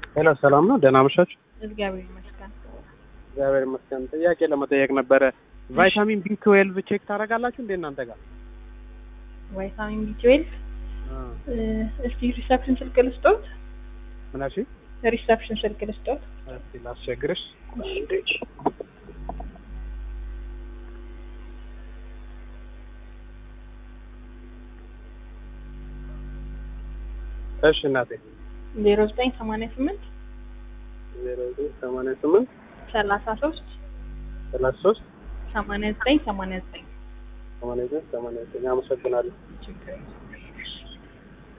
ሄሎ ሰላም ነው? ደህና አመሻችሁ? እግዚአብሔር ይመስገን። እግዚአብሔር ይመስገን። ጥያቄ ለመጠየቅ ነበረ። ቫይታሚን ቢ ትዌልቭ ቼክ ታደርጋላችሁ እንዴ እናንተ ጋር? ቫይታሚን ቢ ትዌልቭ እስቲ ሪሰፕሽን ስልክ ልስጦት። ምን አልሽ? ሪሰፕሽን ስልክ ልስጦት። እስቲ ላስቸግርሽ። እሺ እናቴ ዜሮ ዘጠኝ ሰማንያ ስምንት ዜሮ ዘጠኝ ሰማንያ ስምንት ሰላሳ ሶስት ሰላሳ ሶስት ሰማንያ ዘጠኝ ሰማንያ ዘጠኝ ሰማንያ ዘጠኝ ሰማንያ ዘጠኝ አመሰግናለሁ። ችግር የለም።